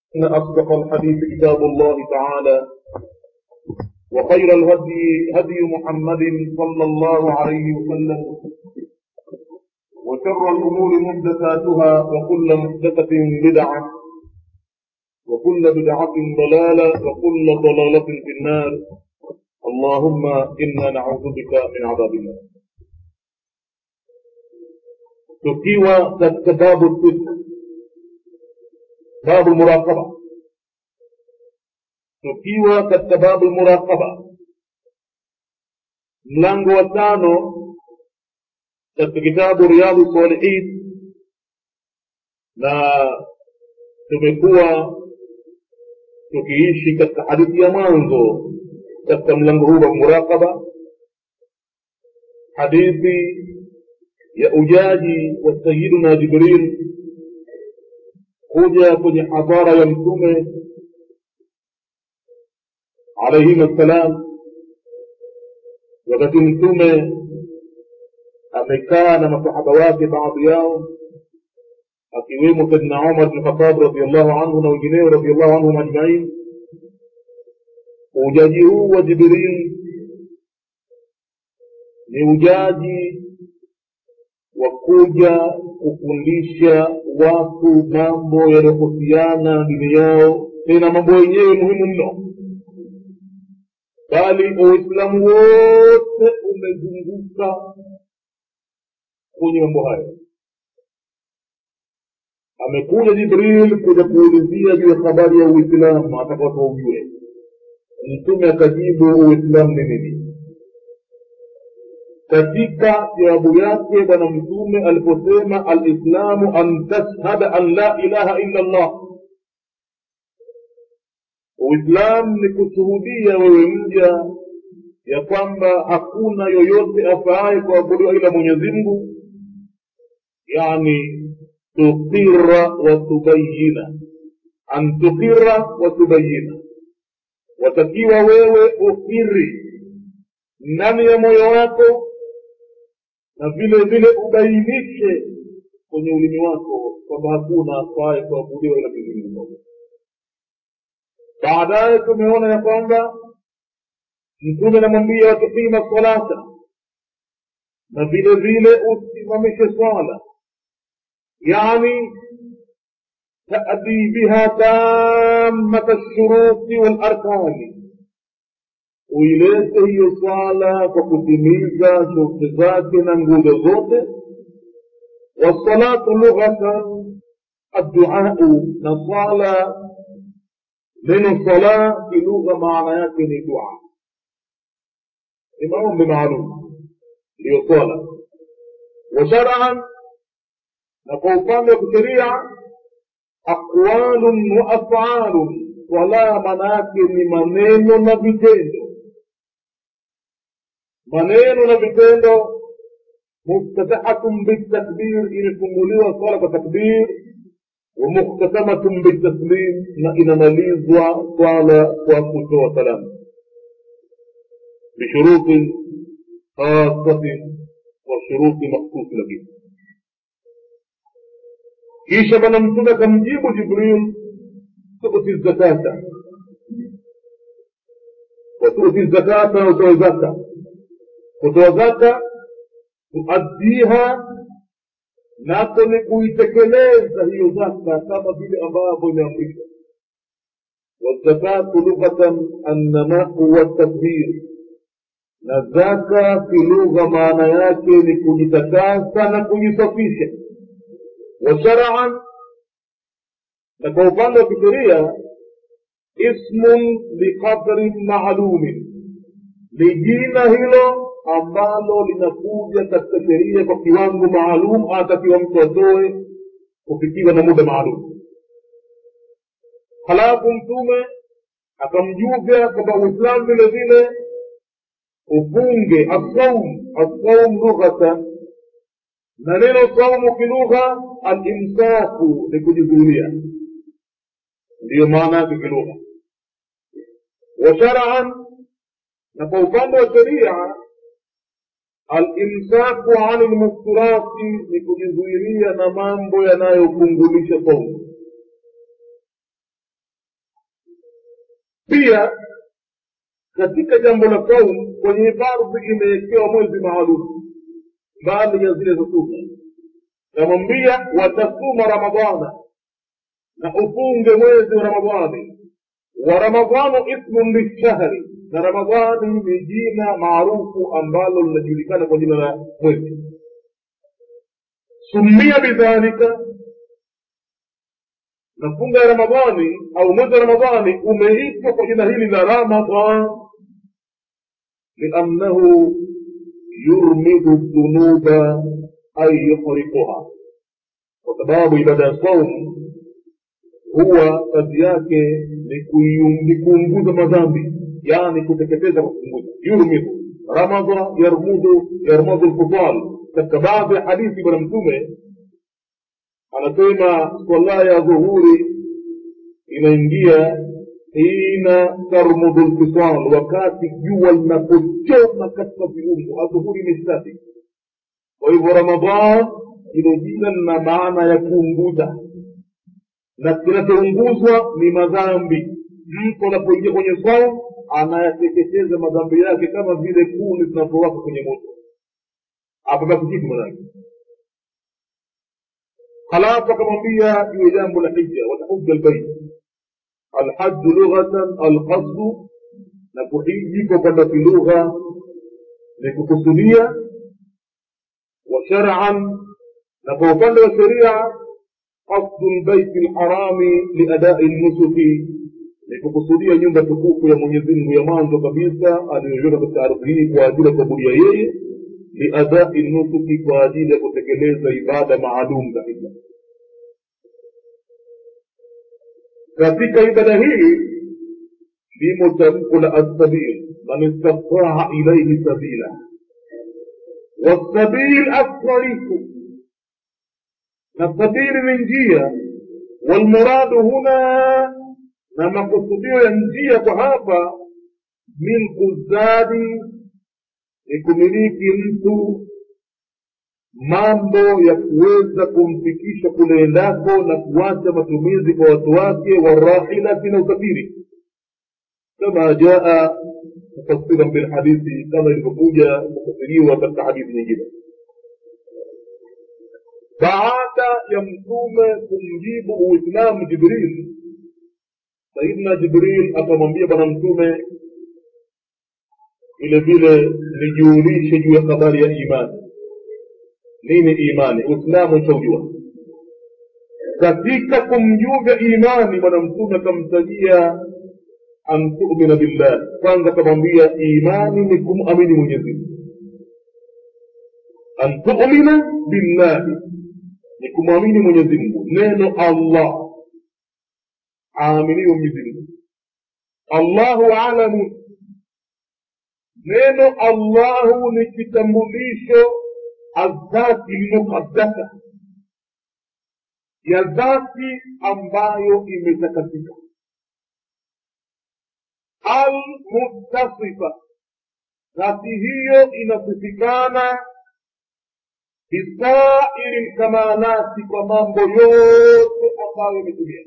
إن أصدق الحديث كتاب الله تعالى وخير الهدي هدي محمد صلى الله عليه وسلم وشر الأمور محدثاتها وكل محدثة بدعة وكل بدعة ضلالة وكل ضلالة في النار اللهم إنا نعوذ بك من عذاب النار tukiwa katika babu sita babu muraqaba tukiwa katika babu muraqaba mlango wa tano katika kitabu riyadhu salihin na tumekuwa tukiishi katika hadithi ya mwanzo katika mlango huu wa muraqaba hadithi ya ujaji wa sayiduna jibril kuja kwenye hadhara ya mtume alaihim assalam wakati mtume amekaa na masahaba wake baadhi yao akiwemo saidna umar bn khatab radiallahu anhu na wengineo radiallahu anhum ajmain ujaji huu wa jibril ni ujaji wa kuja kufundisha watu mambo yanayohusiana na dini yao tena mambo yenyewe muhimu mno bali uislamu wote umezunguka kwenye mambo hayo amekuja jibril kuja kuulizia juu ya habari ya uislamu ataka watu waujue mtume akajibu uislamu ni nini katika jawabu yake bwana mtume aliposema alislamu an tashhada an la ilaha illa llah uislamu ni kushuhudia wewe mja ya kwamba hakuna yoyote afaaye kuabudiwa ila mwenyezi mungu yani tuqira wa tubayina an tuqira wa tubayina watakiwa wewe ukiri ndani ya moyo wako na vile vile ubainishe kwenye ulimi wako kwamba hakuna afaye kuabudiwa ila mwenyezi mungu baadaye tumeona ya kwamba mtume anamwambia watukima salata na vile vile usimamishe swala yani tadi biha tamata lshuruti walarkani uilete hiyo swala kwa kutimiza shurti zake na nguzo zote wassalatu lughatan adduau na swala neno sala kilugha maana yake ni dua ni maombi maalum ndiyo swala wa sharaan na kwa upande wa kisheria aqwalun wa afalun swala maana yake ni maneno na vitendo maneno na vitendo muftatahatun bitakbir imefunguliwa swala kwa takbir ومختتمة بالتسليم نئن مليزوا قال وقت وسلام بشروط خاصة وشروط مخصوص لك kisha bwana mtume akamjibu jibril tuti zakata watuti zakata na utoe zaka kutoa zaka tuaddiha nako ni kuitekeleza hiyo zaka kama vile ambavyo imeamrishwa wazakatu lughatan annamau waltadbir na zaka kilugha maana yake ni kujitakasa na kujisafisha wa sharaan na kwa upande wa kisheria ismun biqadrin maalumin ni jina hilo ambalo linakuja katika sheria kwa kiwango maalum anatakiwa mtu atoe kufikiwa na muda maalum halafu mtume akamjuvya kwamba uislamu vile vile ufunge assaum assaum lughatan na neno saumu kilugha alimsaku ni kujizuilia ndiyo maana yake kilugha wa sharaan na kwa upande wa sheria alimsaku ani lmuftirati ni kujizuilia na mambo yanayopungulisha saumu pia katika jambo la saum kwenye fardhi imewekewa mwezi maalum mbali ya zile za sunna namwambia watasuma ramadana na ufunge mwezi wa ramadhani wa ramadhanu ismun lishahri na ramadhani ni jina maarufu ambalo linajulikana kwa jina la mwezi sumia bidhalika na funga ya ramadhani au mwezi wa ramadhani umeitwa kwa jina hili la ramadhan liannahu yurmidu dhunuba ay yuhriquha kwa sababu ibada ya saumu huwa kazi yake ni kuium- ni kuunguza madhambi yani kuteketeza kwa kuunguza yurmidu ramadha yarmudu yarmadu lfudal katika baadhi ya hadithi bwana mtume anasema swala ya dhuhuri inaingia hina tarmudu lfisal wakati jua linapochoma katika viungo adhuhuri imeshtadi kwa hivyo ramadhan hilo jina lina maana ya kuunguza na kinachounguzwa ni madhambi mtu anapoingia kwenye saum anayateketeza madhambi yake kama vile kuni zinapowaka kwenye moto apabaki kitu manake halafu akamwambia juu ya jambo la hija watahuja lbait alhaju lughatan alqasdu na kuhiji kwa kwenda kilugha ni kukusudia wa shar'an na kwa upande wa sheria قصد البيت الحرام لأداء النسك nikukusudia nyumba tukufu ya mwenyezi mungu ya mwanzo kabisa aliyoiweka katika ardhi hii kwa ajili ya kuabudia yeye liadai nusuki kwa ajili ya kutekeleza ibada maalum kabisa katika ibada hii limo tamko la assabil man istataa ilaihi sabila wassabil assarifu na sabili ni njia walmuradu huna na makusudio ya njia kwa hapa milku zadi ni kumiliki mtu mambo ya kuweza kumfikisha kule endako na kuacha matumizi kwa watu wake warahilati na usafiri kama jaa mufassiran bilhadithi kama ilivyokuja kufasiriwa katika hadithi nyingine baada ya mtume kumjibu uislamu jibril sayidina jibril akamwambia bwana mtume vile vile nijuulishe juu ya habari ya imani nini imani uislamu utaujua katika kumjuza imani bwana mtume akamtajia an tumina billah kwanza akamwambia imani ni kumamini mwenyezimungu an tumina billahi ni kumwamini mwenyezi mungu neno allah aaminiwe mwenyezi mungu allahu alamun neno allahu ni kitambulisho adhati lmuqaddasa ya dhati ambayo imetakasika almuttasifa dhati hiyo inasifikana bisairi lkamalati kwa mambo yote ambayo yametumia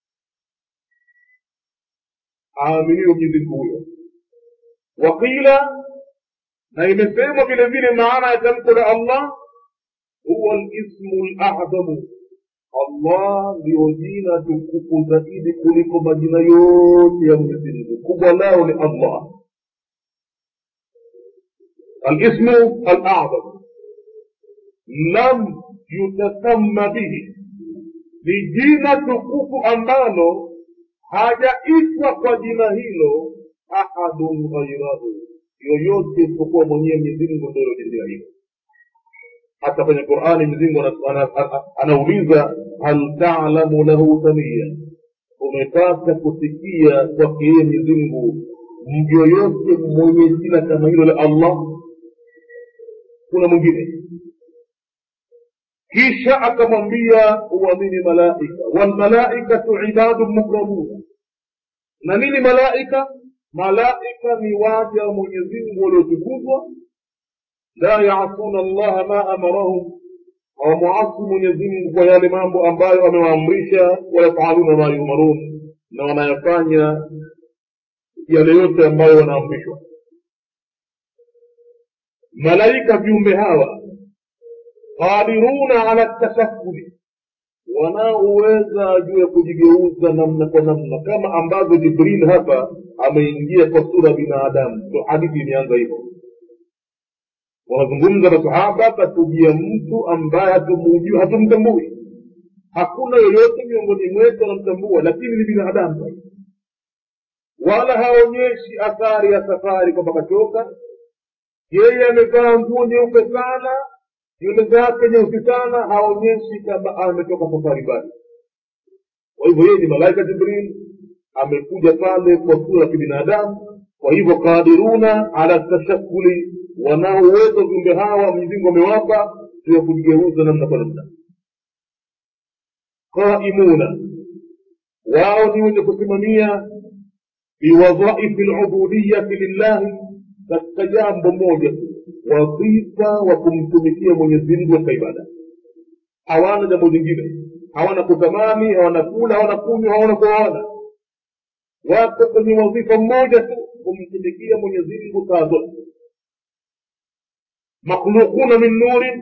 aaminiwe mwenyezi mungu huyo waqila na imesemwa vile vile maana ya tamko la allah huwa lismu ladhamu allah ndiyo jina tukufu zaidi kuliko majina yote ya mwenyezi mungu kubwa lao ni allah alismu aladham lam yutasamma bihi ni jina tukufu ambalo hajaitwa kwa jina hilo ahadun ghairahu yoyote isipokuwa mwenyewe mwenyezimngu ndo ilojina hilo hata kwenye qurani mwenyezimngu anauliza hal talamu lahu samia umepata kusikia kwake yeye mwenyezimngu yoyote mwenye jina kama hilo la allah kuna mwingine kisha akamwambia uamini malaika walmalaikatu ibadu mukramuna na nini malaika malaika ni waja wa mwenyezimngu waliotukuzwa la yasuna allaha ma amarahum hawamwasi mwenyezimngu kwa yale mambo ambayo amewaamrisha wayafaluna ma yumarun na wanayafanya yale yote ambayo wanaamrishwa malaika viumbe hawa qadiruna ala tasakuli wanaoweza juu ya kujigeuza namna kwa namna kama ambavyo jibril hapa ameingia kwa sura binadamu ndo hadithi imeanza hivyo wanazungumza masahaba katujia mtu ambaye hatumujui hatumtambui hakuna yoyote miongoni mwetu anamtambua lakini ni binadamu wala haonyeshi athari ya safari kwamba kachoka yeye amevaa nguo nyeupe sana nywele zake nyeusi sana haonyeshi kama ametoka safari mbali kwa hivyo yeye ni malaika jibril amekuja pale kwa sura ya kibinadamu kwa hivyo qadiruna ala tashakuli wanao uwezo viumbe hawa mwenyezimngu amewapa juu ya kujigeuza namna kwa namna qaimuna wao ni wenye kusimamia biwadhaifi lubudiyati lillahi katika jambo moja tu wadhifa wa kumtumikia mwenyezimngu katika ibada hawana jambo jingine hawana kutamani hawana kula hawana kunywa hawana kuoana wako kwenye wadhifa mmoja tu kumtumikia mwenyezimngu saa zote makhluquna min nurin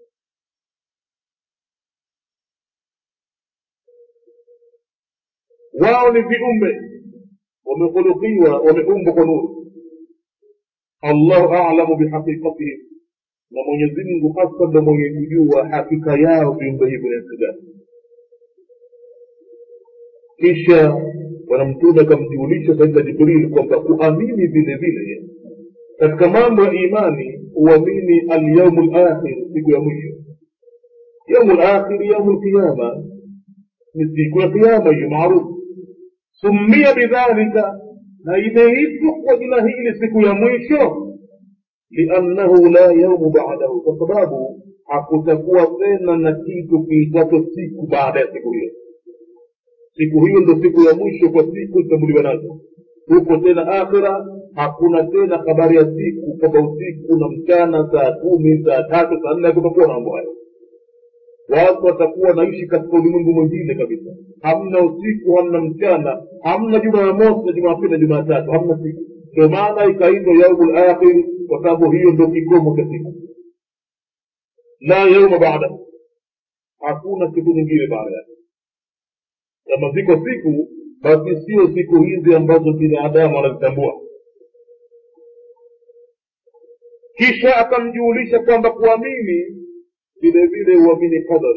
wao ni viumbe wamekhulukiwa wameumbwa kwa nuru allahu alamu bihaqiqatihim na mwenyezi mungu hasa ndo mwenye kujua hakika yao viumbe hivyo ni gani kisha bwana mtume akamjulisha saidna jibril kwamba kuamini vile vile katika mambo ya imani uamini alyaumu lakhir siku ya mwisho yaumu lakhir yaumu lqiyama ni siku ya qiyama hiyo maarufu sumia bidhalika na imeitwa kwa jina hili siku ya mwisho liannahu la yaumu badahu kwa sababu hakutakuwa tena na kitu kiitacho siku baada ya siku hiyo siku hiyo ndo siku ya mwisho kwa siku zitambuliwa nazo huko tena akhira hakuna tena habari ya siku kwamba usiku na mchana saa kumi saa tatu saa nne hakutakuwa na mambo hayo watu watakuwa naishi katika ulimwengu mwingine kabisa hamna usiku hamna mchana hamna jumamosi na jumapili na jumatatu hamna siku ndio maana ikaitwa yaumu lakhir kwa sababu hiyo ndo kikomo cha siku la yauma badahu hakuna siku nyingine baada yake kama ziko siku basi sio siku hizi ambazo binadamu wanazitambua kisha akamjulisha kwamba kuamini vile vile uamini qadar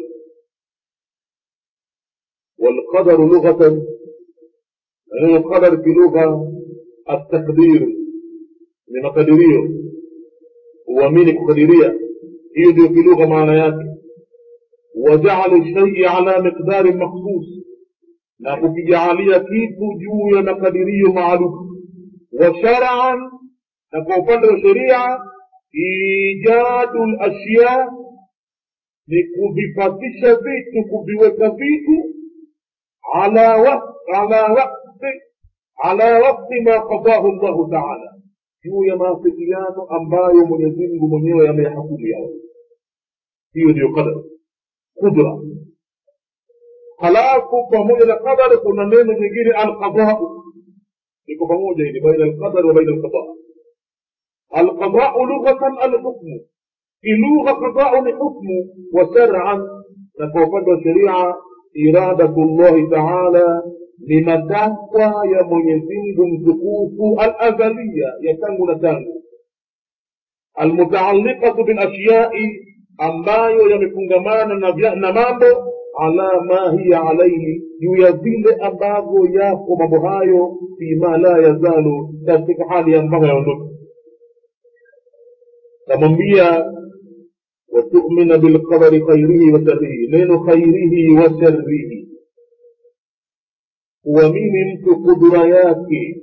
والقدر لغة neno qadar fi lugha التقدير ni makadirio uamini kukadiria hiyo ndio fi lugha maana yake wajaalu shaii ala miqdarin makhsus na kukijaalia kitu juu ya makadirio maalum wa sharaan na kwa upande wa sheria ijadu lashya ni kuvipatisha vitu kuviweka vitu ala waqti ala waqti ala waqti ma qadahu llahu taala juu ya maafikiano ambayo mwenyezi mungu mwenyewe ameyahukumu yao hiyo ndiyo qadar qudra halafu pamoja na qadar kuna neno jingine alqadau liko pamoja hili baina alqadar wa baina alqada alqadau lughatan alhukmu kilugha qadau ni hukmu wa shar'an na kwa upande wa sheria iradatu llahi taala ni matakwa ya mwenyezi mungu mtukufu alazalia ya tangu na tangu almutaalliqatu bilashyai ambayo yamefungamana na, vya- na mambo ala ma hiya alaihi juu ya vile ambavyo yako mambo hayo fima la yazalu katika hali ambayo yaondoka kamwambia watumina bilqadari khairihi wa sharrihi neno khairihi wa sharrihi kuamini mtu kudura yake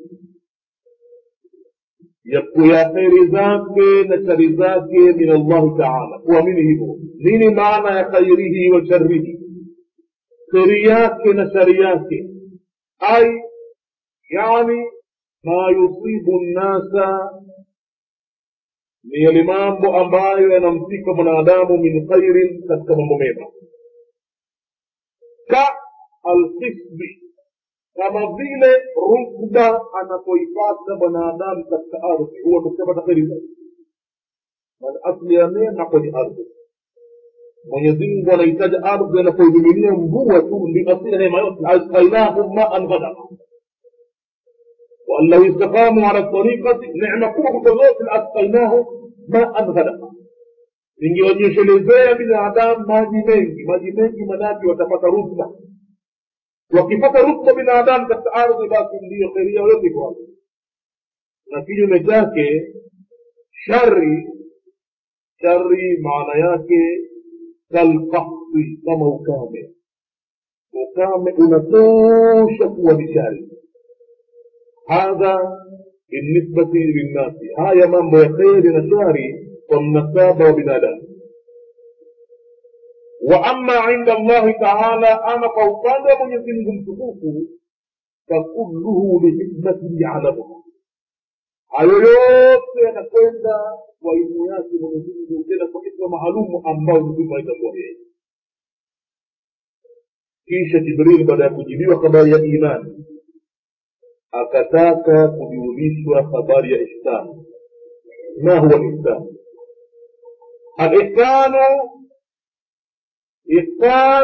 ya ya kheri zake na shari zake min allahi taala kuamini hivyo nini maana ya khairihi wa sharrihi kheri yake na shari yake ai yani ma yusibu nnasa ni yale mambo ambayo yanamfika mwanadamu min khairin katika mambo mema ka alkisbi kama vile rutba anapoipata mwanadamu katika ardhi huwa tukishapata kheri zaidi maana asli ya neema kwenye ardhi mwenyezi mungu anahitaji ardhi anapoimiminia mvua tu ndio asili ya neema yote asqainahum maan ghadaka وأن لو استقاموا على الطريقة نعمة كبwa zote asqainahum maan ghadaka ningewanyeshelezea binadamu maji mengi maji mengi manake watapata rutba wakipata rutba binadamu katika ardhi basi ndiyo kheri yao yote iko hapo na kinyume chake shari shari maana yake kalkahfi kama ukame ukame unatosha kuwa ni shari hadha binisbati linnasi haya mambo ya kheri na shari kwa mnasaba wa binadamu wa ama inda allahi taala ama kwa upande wa mwenyezi mungu mtukufu fakulluhu lihikmatin yalamuha hayo yote yanakwenda kwa ilmu yake mwenyezi mungu tena kwa hikma maalumu ambayo mtume aitambua yeye kisha jibril baada ya kujibiwa habari ya imani akataka kujulishwa habari ya ihsan ma huwa lihsan alihsanu ihsan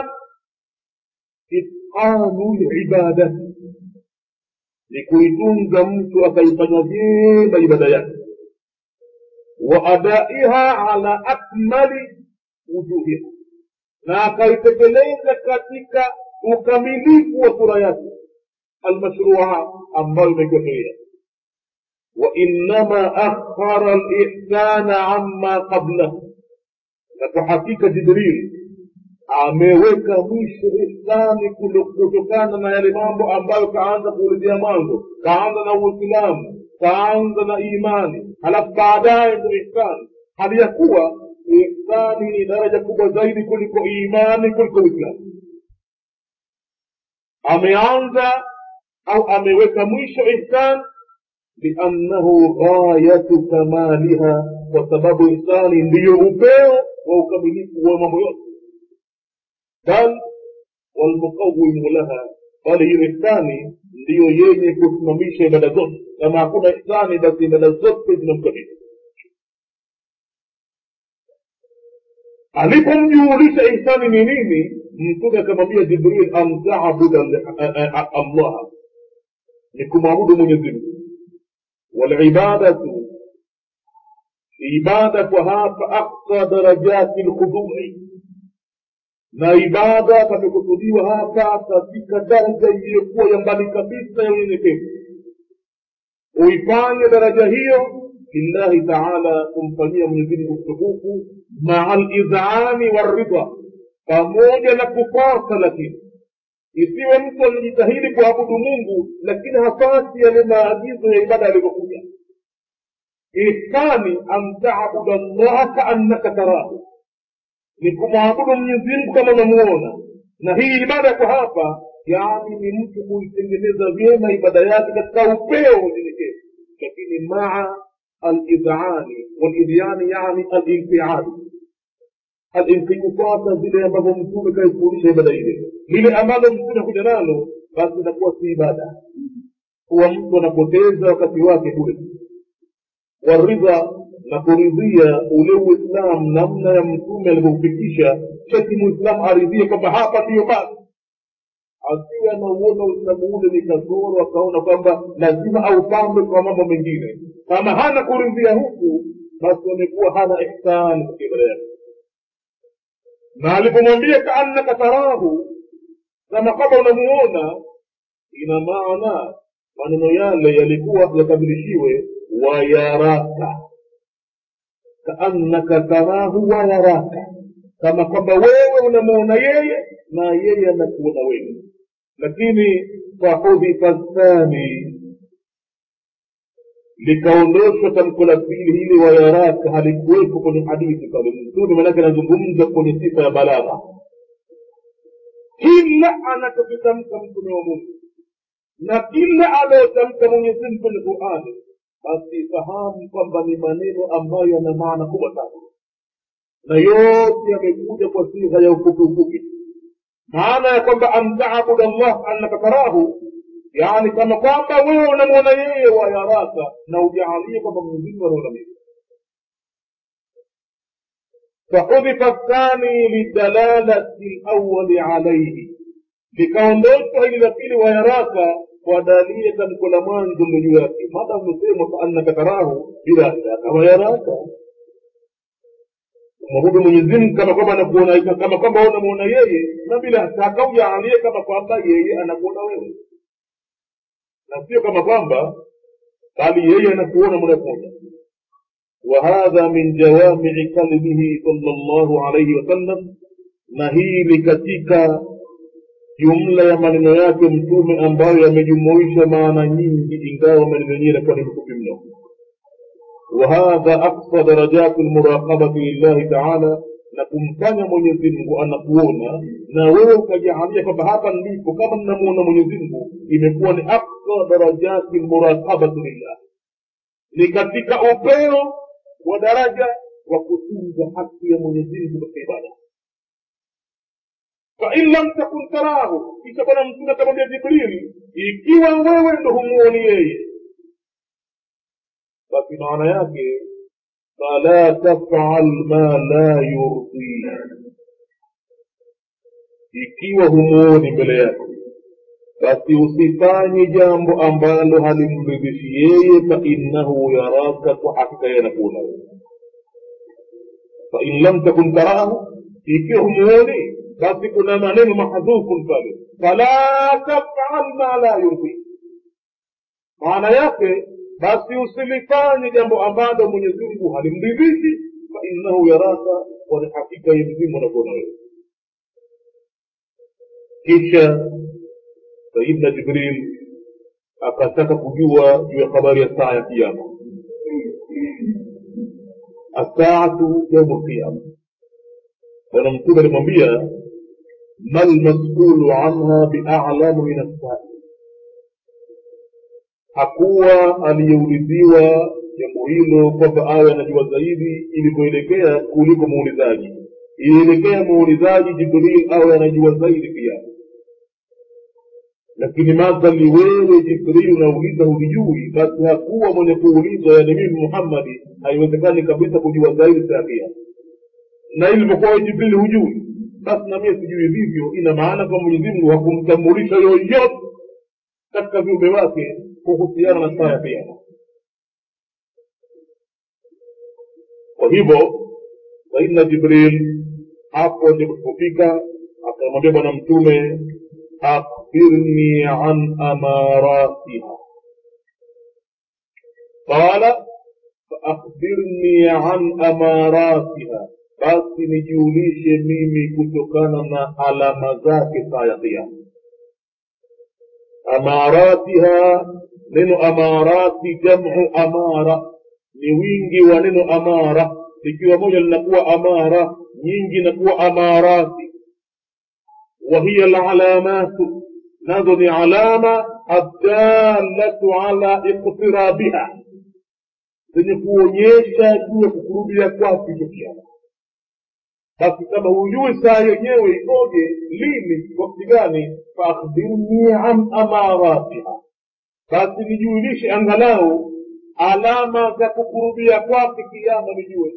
itqanu libadati ni kuitunza mtu akaifanya vyema ibada yake wa adaiha ala akmali wujuhiha na akaitekeleza katika ukamilifu wa sura yake almashrua ambayo imekiwa sheria wainama akhara lihsana ama qablahu na kwa hakika jibril ameweka mwisho ihsani kutokana na yale mambo ambayo kaanza kuulizia mwanzo kaanza na uislamu kaanza na imani halafu baadaye ndo ihsani hali ya kuwa ihsani ni daraja kubwa zaidi kuliko imani kuliko uislamu ameanza au ameweka mwisho ihsan liannahu ghayatu kamaliha kwa sababu ihsani ndiyo upeo wa ukamilifu wa mambo yote bal walmuqawimu laha bali hiyo ihsani ndiyo yenye kusimamisha ibada zote kama hakuna ihsani basi ibada zote zinamkabili alipomjuulisha ihsani ni nini mtume akamwambia jibril an tabuda allaha ni kumwabudu mwenyezi mungu walibadatu ibada kwa hapa aksa darajati lkhudui na ibada pamekusudiwa hapa katika daraja iliyokuwa ya mbali kabisa ya unyenyekevu uifanye daraja hiyo lillahi taala kumfanyia mwenyezimngu mtukufu maa lidhani waridha pamoja na kupasa lakini isiwe mtu anajitahidi kuabudu mungu lakini hapati yale maagizo ya ibada yalivyokuja ihsani an tabuda llaha kaannaka tarahu ni kumwabudu mwenyezimngu kama unamuona na hii ibada kwa hapa yaani ni mtu kuitengeneza vyema ibada yake katika upeo wa unyenyekevu lakini maa alidhani walidhyani yani alinfiali alinqikufata vile ambavyo mtume kaifundisha ibada ile lile ambalo mtume kuja nalo basi inakuwa si ibada huwa mtu anapoteza wakati wake bure waridha na kuridhia ule uislamu namna ya mtume alivyoufikisha cheti muislamu aridhie kwamba hapa ndiyo basi asiwe anauona uislamu ule ni kasoro akaona kwamba lazima aupambe kwa mambo mengine kama hana kuridhia huku basi amekuwa hana ihsani katika ibada yake na alipomwambia kaannaka tarahu kama kama unamuona ina maana maneno yale yalikuwa yakamilishiwe wayaraka kaannaka tarahu wayaraka kama kwamba wewe unamuona yeye na yeye anakuona wewe lakini fahudhifa thani likaondoshwa tamko la pili hili wayaraka halikuwepo kwenye hadithi pale mtume manake anazungumza kwenye sifa ya balagha kila anachokitamka mtume wa mungu na kila anayotamka mwenyezimgu kwenye qurani basi fahamu kwamba ni maneno ambayo yana maana kubwa sana na yote yamekuja kwa sigha ya ufupi ufupi maana ya kwamba an tabuda llah annaka tarahu yaani kama kwamba wewe unamwona yeye wayaraka na ujaalie kwamba mwenyezimungu anaona mimi fahudhifa thani lidalalati lawali alaihi likaondoshwa hili la pili wayaraka kwa dalili ya tamko la mwanzo ndo juu yake mada umesemwa kaannaka tarahu bila shaka wayaraka mwabudu mwenyezimngu kama kwamba anakuona kama kwamba unamuona yeye na bila shaka ujaalie kama kwamba yeye anakuona wewe na sio kama kwamba bali yeye anakuona moja kwa moja وهذا من جوامع كلمه صلى الله عليه وسلم na hii ni katika jumla ya maneno yake mtume ambayo yamejumuisha maana nyingi ingawa maneno yenyewe yanakuwa ni mfupi mno wahadha aksa darajati lmuraqabati lillahi taala na kumfanya mwenyezi mungu anakuona na wewe ukajaalia kwamba hapa nilipo kama ninamuona mwenyezi mungu imekuwa ni aksa darajati lmuraqabati lillah ni katika upeo wa daraja wa kutunza haki ya mwenyezi mungu katika ibada fain lam takun tarahu kisha bwana mtume akamwambia jibrili ikiwa wewe ndo humuoni yeye basi maana yake fala tafal ma la yurdii ikiwa humuoni mbele yake basi usifanye jambo ambalo halimridhishi yeye fainnahu yaraka kwa hakika yeye anakuona wewe fain lam takun tarahu ikiwa humuoni basi kuna maneno mahdhufun pale fala tafal ma la yurdii maana yake basi usilifanye jambo ambalo mwenyezi mungu halimridhishi fainnahu yaraka kwani hakika ye mzimu anakuona wewe kisha sayidna jibril akataka kujua juu ya habari ya saa ya kiama assaatu yaumu lqiyama bwana mtume alimwambia ma lmasulu anha bialamu min assail hakuwa aliyeuliziwa jambo hilo kwamba awe anajua zaidi ilivyoelekea kuliko muulizaji ilielekea muulizaji jibril awe anajua zaidi pia lakini madhali wewe jibril unauliza hulijui basi hakuwa mwenye kuulizwa yani mimi muhammadi haiwezekani kabisa kujua zaidi sakia na ilivyokuwa we jibril hujui basi na mie sijui vivyo ina maana kwa mwenyezi mungu hakumtambulisha yoyote katika viumbe wake kuhusiana na saa ya kiama kwa hivyo saidna jibril hapo ndipo tulipofika akamwambia bwana mtume akhbirni an amaratiha qala faakhbirni an amaratiha basi nijulishe mimi kutokana na alama zake saa ya kiama amaratiha neno amarati jamu amara ni wingi wa neno amara likiwa moja linakuwa amara nyingi inakuwa amarati وهي العلامات نظن علامة الدالة على اقترابها zenye kuonyesha juu ya kukurubia kwake hicho kiama basi kama hujui saa yenyewe ikoje lini wakati gani faakhbirni an amaratiha basi nijulishe angalau alama za kukurubia kwake kiama nijue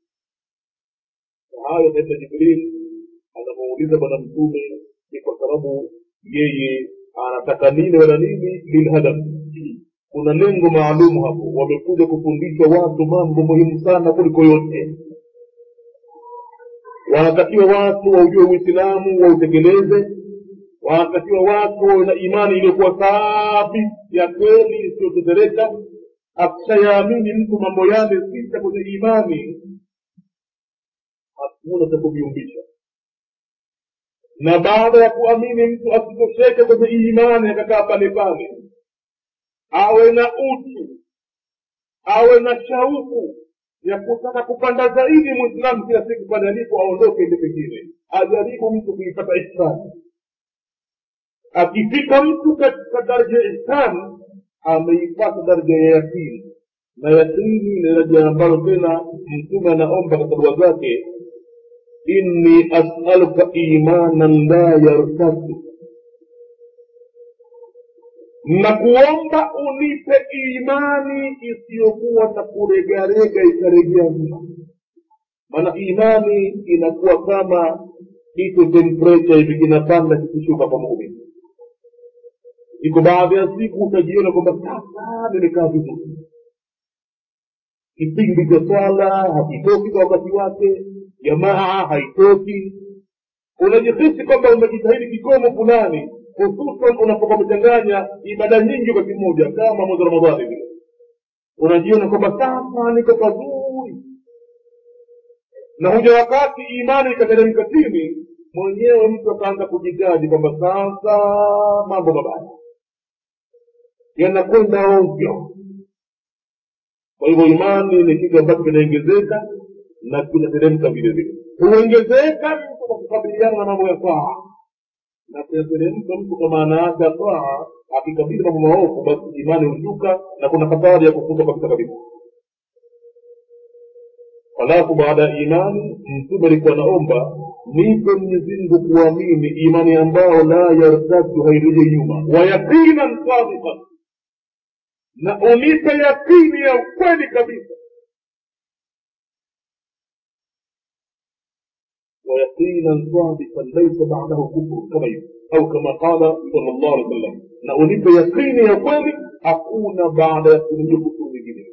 hayo saidna jibril anamuuliza bwana mtume ni kwa sababu yeye anataka nini wala nini lilhadaf kuna lengo maalumu hapo wamekuja kufundishwa watu mambo muhimu sana kuliko yote wanatakiwa watu waujue uislamu wautekeleze wanatakiwa watu wawe na imani iliyokuwa safi ya kweli isiyotetereka akishayaamini mtu mambo yale sita kwenye imani hakuna cha kuviumbisha na baada ya kuamini mtu asitosheke kwenye imani akakaa pale pale awe na utu awe na shauku ya kutaka kupanda zaidi mwislamu kila siku pale alipo aondoke ende pengine ajaribu mtu kuipata ihsani akifika mtu katika daraja ya ihsani ameipata daraja ya yakini na yakini ni daraja ambayo tena mtume anaomba katika dua zake inni asaluka imanan la yartaddu na kuomba unipe imani isiyokuwa na kuregarega ikaregea mno maana imani inakuwa kama iko temperature hivi kinapanda kikishuka kwa muumini iko baadhi ya siku utajiona kwamba sasa nimekaa vizuri kipindi cha swala hakitoki kwa wakati wake jamaa haitoki unajihisi kwamba umejitahidi kikomo fulani hususan unapokuwa umechanganya ibada nyingi wakati mmoja kama mwezi wa ramadhani vile unajiona kwamba sasa niko pazuri na huja wakati imani ikateremka chini mwenyewe mtu akaanza kujitaji kwamba sasa mambo mabaya yanakwenda ovyo kwa hivyo imani ni kitu ambacho kinaongezeka na kinateremka vile vile huongezeka mtu kwa kukabiliana na mambo ya taa na kinateremka mtu kwa maana yake ya taa akikabili mambo maovu basi imani hushuka na kuna hatari ya kufutwa kabisa kabisa halafu baada ya imani mtume alikuwa naomba nipe mwenyezimngu kuamini imani ambao la yartadu hairejei nyuma wayaqinan sadiqan na unipe yakini ya ukweli kabisa ويقينا صادقا ليس بعده كفر كما او كما قال صلى الله عليه وسلم na unipe yakini ya kweli hakuna baada ya kuingia kufuru nyingine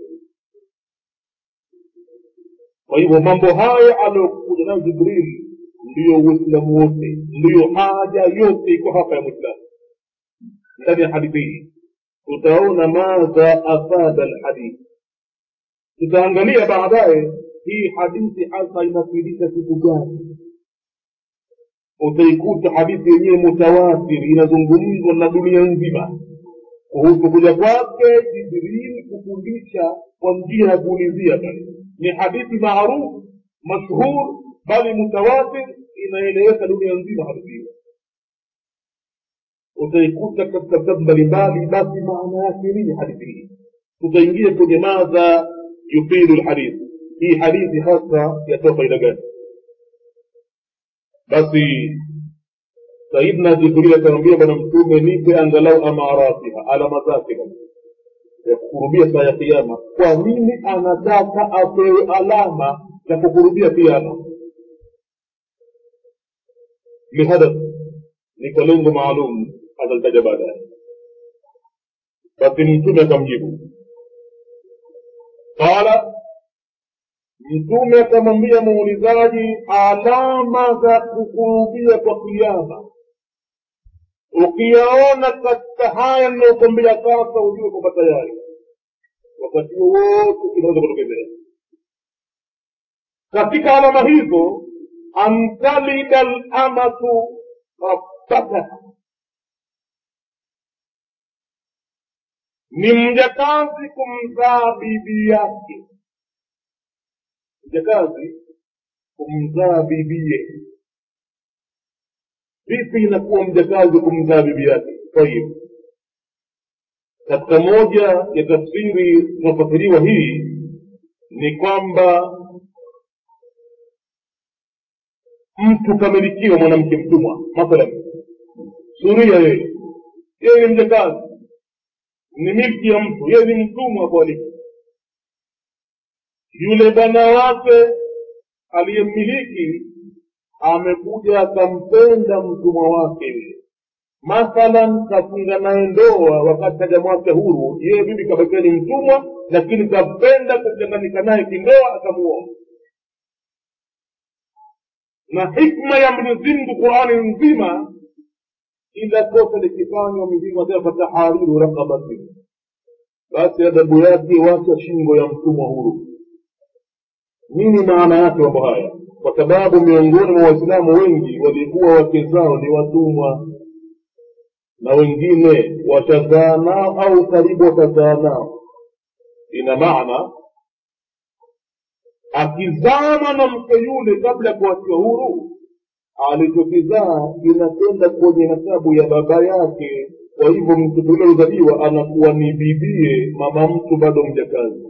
kwa hivyo mambo haya aliyokuja nayo jibril ndiyo uislamu wote ndiyo haja yote iko hapa ya mwislamu ndani ya hadithi hii tutaona madha afada lhadithi tutaangalia baadaye hii hadithi hasa inafidisha kitu gani utaikuta hadithi yenyewe mutawatir inazungumzwa na dunia nzima kuhusu kuja kwake jibril kufundisha kwa njia ya kuulizia bali ni hadithi maarufu mashhur bali mutawatir inaeleweka dunia nzima hadithi hiyo utaikuta katika vitabu mbalimbali basi maana yake nini hadithi hii tutaingia kwenye madha yufidu lhadithi hii hadithi hasa yatoa faida gani basi sayidna jibril akamwambia bwana mtume nipe angalau amaratiha alama zake ya kukurubia saa ya kiama kwa nini anataka apewe alama za kukurubia kiama lihadath ni kwa lengo maalum atalitaja baadaye basi mtume akamjibu qala mtume akamwambia muulizaji alama za kukurubia kwa kiama ukiyaona katika haya ninayokwambia sasa ujue kwamba tayari wakati wowote kinaweza kutokezea katika alama hizo antalida lamatu rabbataha ni mjakazi kumzaa bibi yake mjakazi kumzaa bibie vipi inakuwa mjakazi kumzaa bibi yake tayib katika moja ya tafsiri zinafasiriwa hii ni kwamba mtu kamilikiwa mwanamke mtumwa mathalan suria yeye yeye ni mjakazi ni milki ya mtu yeye ni mtumwa hapo alipo yule bwana wake aliyemmiliki amekuja akampenda mtumwa wake yule mathalan kafunga naye ndoa wakati hajamwacha huru yeye bibi kabakia ni mtumwa lakini kapenda kuchanganyika naye kindoa akamuoa na hikma ya mwenyezimngu qurani nzima ila kosa likifanywa mwenyezimngu asema fatahariru rakabatin basi adabu yake wacha shingo ya mtumwa huru nini maana yake mambo haya kwa sababu miongoni mwa waislamu wengi walikuwa wake zao ni watumwa na wengine watazaa nao au karibu watazaa nao ina maana akizaa mwanamke yule kabla ya kuachiwa huru alichokizaa kinakwenda kwenye nasabu ya baba yake kwa hivyo mtoto yule alozaliwa anakuwa ni bibie mama mtu bado mjakazi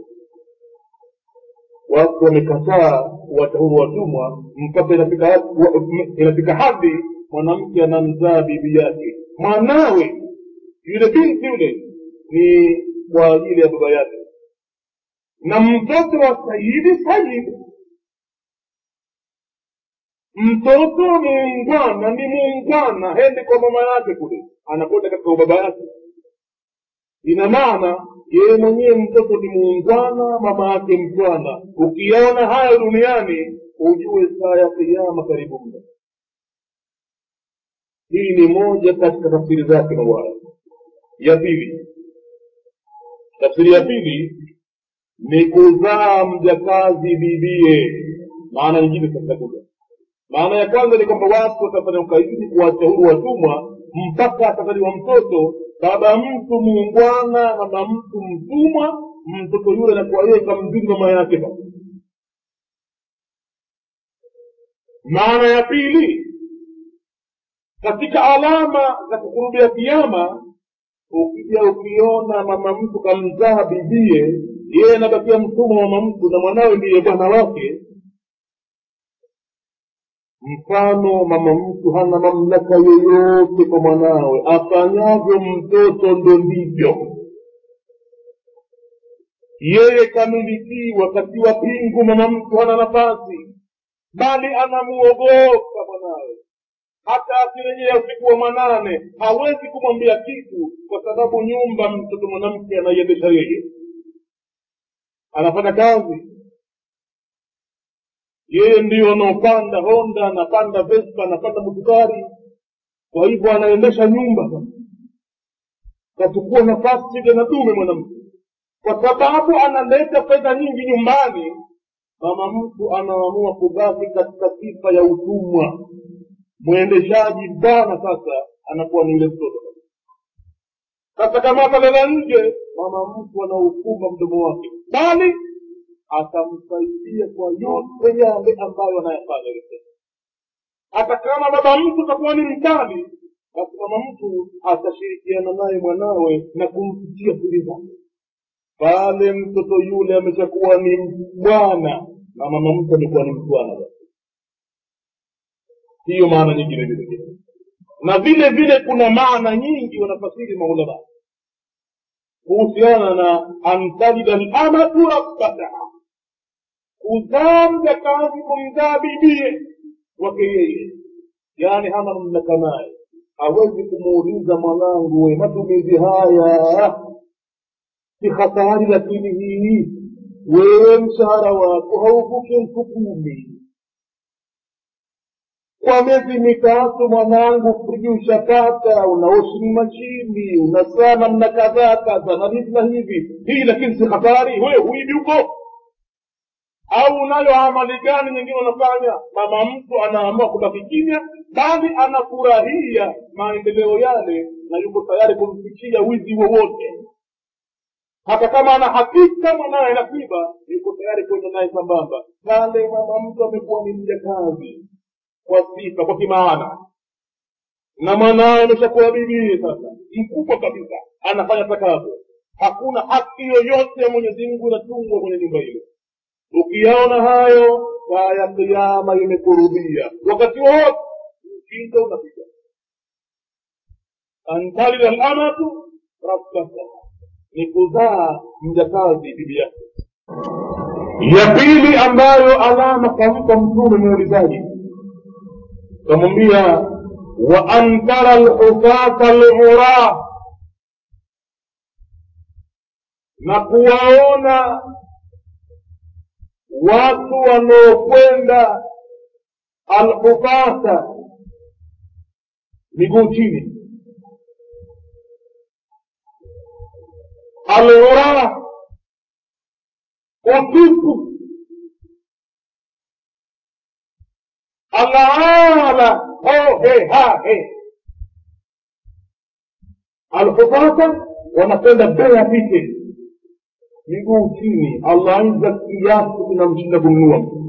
watu wamekataa kuwacha huru watumwa mpaka inafika, inafika hadi mwanamke anamzaa bibi yake mwanawe yule binti yule ni kwa ajili ya baba yake na mtoto wa sayidi sayidi mtoto muungwana ni muungwana hende kwa mama yake kule anakwenda katika baba yake ina maana yeye mwenyewe mtoto ni muungwana mama yake mtwana ukiyaona hayo duniani ujue saa ya kiama karibu mno hii ni moja katika tafsiri zake mawaya ya pili tafsiri ya pili ni kuzaa mjakazi bibie maana nyingine zitakuja maana ya kwanza ni kwamba watu watafanya ukaidi kuwacha huru watumwa mpaka atazaliwa mtoto baba mtu muungwana mama mtu mtumwa mtoto yule anakuwa yeye kamzidi mama yake basi maana ya pili katika alama za kukurubia kiama ukija ukiona mama mtu kamzaa bibie yeye anabakia mtumwa mama mtu na mwanawe ndiye bwana wake mfano mama mtu hana mamlaka yoyote kwa mwanawe afanyavyo mtoto ndo ndivyo yeye kamilikiwa katiwa pingu mama mtu hana nafasi bali anamuogopa mwanawe hata akirejea usiku wa manane hawezi kumwambia kitu kwa sababu nyumba mtoto mwanamke anaiendesha yeye anafanya kazi yeye ndiyo anaopanda honda anapanda vespa anapanda mutukari kwa hivyo anaendesha nyumba kachukua nafasi tena dume mwanamke kwa sababu analeta fedha nyingi nyumbani mama mtu anaamua kubaki katika sifa ya utumwa mwendeshaji bwana sasa anakuwa ni yule mtoto sasa kama atalala nje mama mtu anaufumba mdomo wake bali atamsaidia kwa yote yale ambayo anayafanya yule hata kama baba mtu atakuwa ni mkali basi mama mtu atashirikiana naye mwanawe na kumfikia siri zake pale mtoto yule ameshakuwa ni bwana na mama mtu amekuwa ni mtwana basi hiyo maana nyingine vile vile na vile vile kuna maana nyingi wanafasiri maulama kuhusiana na antalida lamatu rabbataha kuzaa mjakazi kumzaa bibie wake yeye yaani hana mamlaka naye hawezi kumuuliza mwanangu we matumizi haya si hatari lakini hii wewe mshahara wako hauvuki elfu kumi kwa miezi mitatu mwanangu friji ushapata una washing mashini una saa namna kadhaa kadha na hivi na hivi hii lakini si hatari we huivi huko au unayo amali gani nyingine unafanya mama mtu anaamua kubaki kimya bali anafurahia maendeleo yale na yuko tayari kumfikia wizi wowote hata kama ana hakika mwanaye nakiba yuko tayari kwenda naye sambamba pale mama mtu amekuwa ni mjakazi kwa sifa kwa kimaana na mwanawe ameshakuwa bibie sasa mkubwa kabisa anafanya takavyo hakuna haki yoyote ya mwenyezi mungu inatungwa kwenye nyumba ile ukiyaona hayo saa ya kiama imekurubia wakati wowote mkiza unapiga antalida lamatu rabbataha ni kuzaa mjakazi bibi yake ya pili ambayo alama kampa mtume muulizaji kamwambia wa an tara lhufata lghura na kuwaona watu wanaokwenda alhufata miguu chini alghura utupu alaala hohe hahe alhufata wanakwenda bea pite miguu chini allah iza kiasi kinamshinda kumnua mtu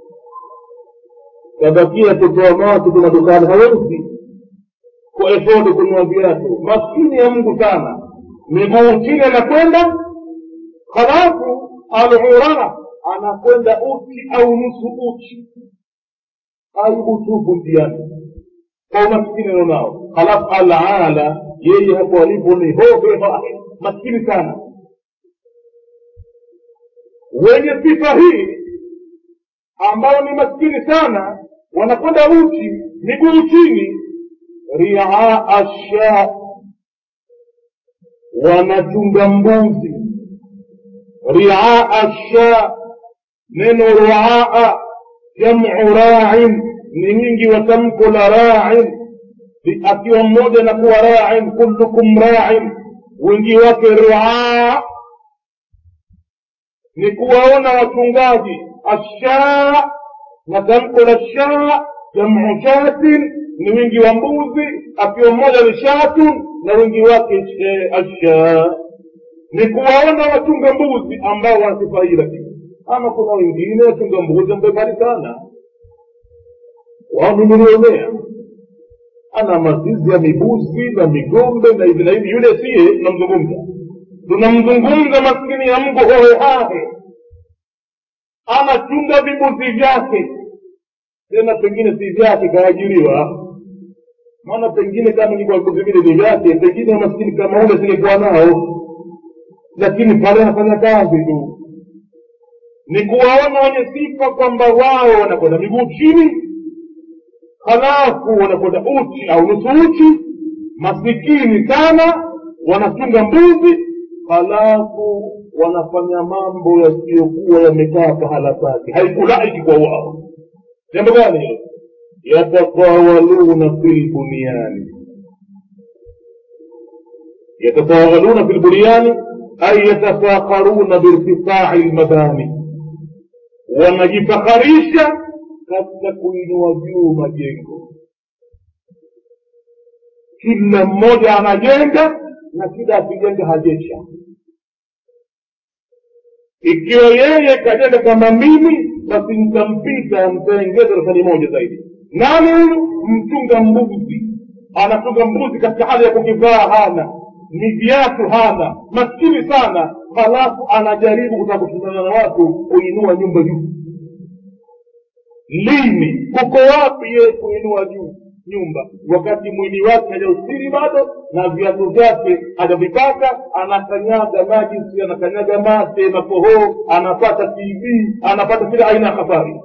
kabakia kutoa macho tu madukani hawezi kwa efodi kununua viatu maskini ya mungu sana miguu chini anakwenda halafu alghura anakwenda uchi au nusu uchi aibu tupu njiani kwa umaskini alionao halafu alala yeye hapo alipo ni hohe maskini sana wenye sifa hii ambao ni maskini sana wanakwenda uchi miguu chini riaa sha wanachunga mbuzi riaa sha neno ruaa jamu rain ni wingi wa tamko la rain akiwa mmoja na kuwa rain kullukum rain wingi wake ruaa ni kuwaona wachungaji ashaa na tamko la shaa jamu shatin ni wingi wa mbuzi akiwa mmoja ni shatun na wingi wake ashaa ni kuwaona wachunga mbuzi ambao wanasifa hii lakini ama kuna wengine wachunga mbuzi mbepali sana wao ni milionea ana mazizi ya mibuzi na migombe na hivi na hivi yule siye tunamzungumza tunamzungumza maskini ya mgu hohehahe anachunga vibuzi vyake tena pengine si vyake kaajiriwa maana pengine kama ingekuwa vibuzi vile ni vyake pengine maskini kama ule singekuwa nao lakini pale anafanya kazi tu ni kuwaona wenye sifa kwamba wao wanakwenda miguu chini halafu wanakwenda uchi au nusu uchi masikini sana wanachunga mbuzi halafu wanafanya mambo yasiyokuwa yamekaa pahala pake haikulaiki kwa wao jambo gani hilo yatatawaluna fi lbunyani yatatawaluna fi lbunyani ay yatafakharuna birtifai lmabani wanajifakharisha katika kuinua juu majengo kila mmoja anajenga na kila akijenga hajesha ikiwa yeye kajenga kama mimi basi nitampita nitaengeza rafani moja zaidi nani huyu mchunga mbuzi anachunga mbuzi katika hali ya kukivaa hana ni viatu hana maskini sana halafu anajaribu kutaka kushindana na watu kuinua nyumba juu lini kuko wapi yeye kuinua juu nyumba wakati mwili wake hajaustiri bado na viatu vyake hajavipaka anakanyaga majisi anakanyaga mate makohoo anapata tv anapata kila aina ya habari